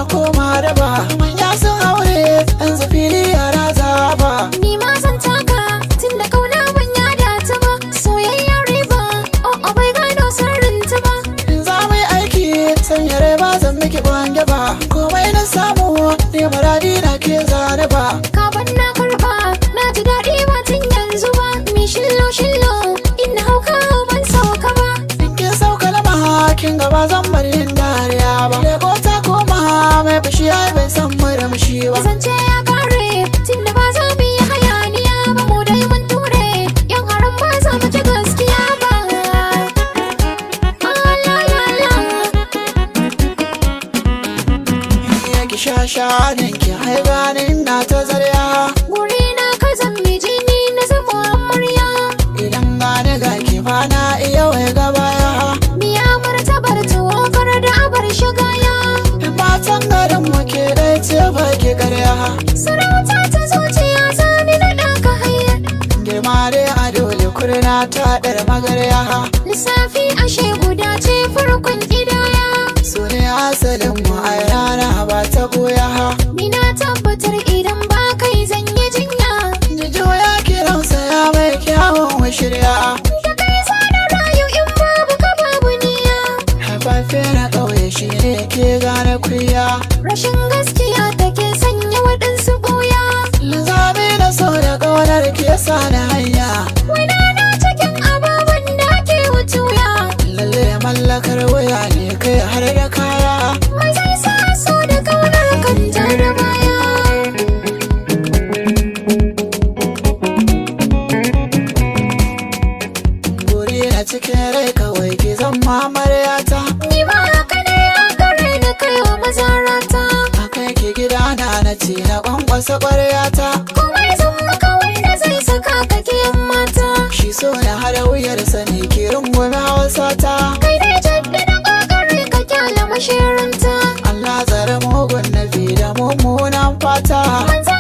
koma da ba manya sun haure yanzu fili yara zaba Ni ma zan taka tun da kauna ban yada ta ba soyayya riba oh oh bai gano sirrin ta ba in za mu yi aiki sanya rai ba zan miki bange ba komai na samu ne maradi na ke zane ba ka ban na karba na ji daɗi ba tun yanzu ba mi shillo shillo ina hauka ban sauka ba in kin sauka na mahakin gaba zan bari yin dariya ba lego ta koma mai fushi ai bai san murmushi ba zance ya kare tun da ba za mu yi hayaniya ba mu dai mun ture yan haram ba za mu ci gaskiya ba Ah, la, la, la. ya ki sha shanin ki haibanin na ta zarya Guri na ka zambi jini na zama amarya idan gane ga ki ba na iya wai gabaya Biya martabar tuwo kar da abar shigaya in matan garin mu ke dai ce ba ki karya Sarauta ta zuciya zani na ɗaka hayar girma dai a dole kurna ta dar magarya Lissafi ashe guda ce farkon ƙidaya su ne asalin mu a rana ba ta goya Ni na tabbatar idan ba kai zan yi jinya jijo ya kiransa ya mai kyawun shirya Da kai zana rayu in babu ka babu niya haifafe na ƙauye shi ne ke gane kuya Rashin gaskiya take sanya waɗansu ɓuya linzami na so da ƙaunar ke sa na hanya Wani na cikin ababen da ke wutuya lalle mallakar wuya ne kai har da kaya Mai zai sa so da kaunar kan da baya guri na cikin rai kawai ki zan mamaryata Ni ma haka ne a gare da kai wa mazarata a kai ki gidana na ce na kwankwasa ƙwaryata Komai zan maka wanda zai saka ka kiyan mata shi so na hada wuyarsa ne ki rungume hausata Kai dai jaddada ƙoƙari ka kyala mashirinta Allah tsare mugun nafi da mummunan fata Manzo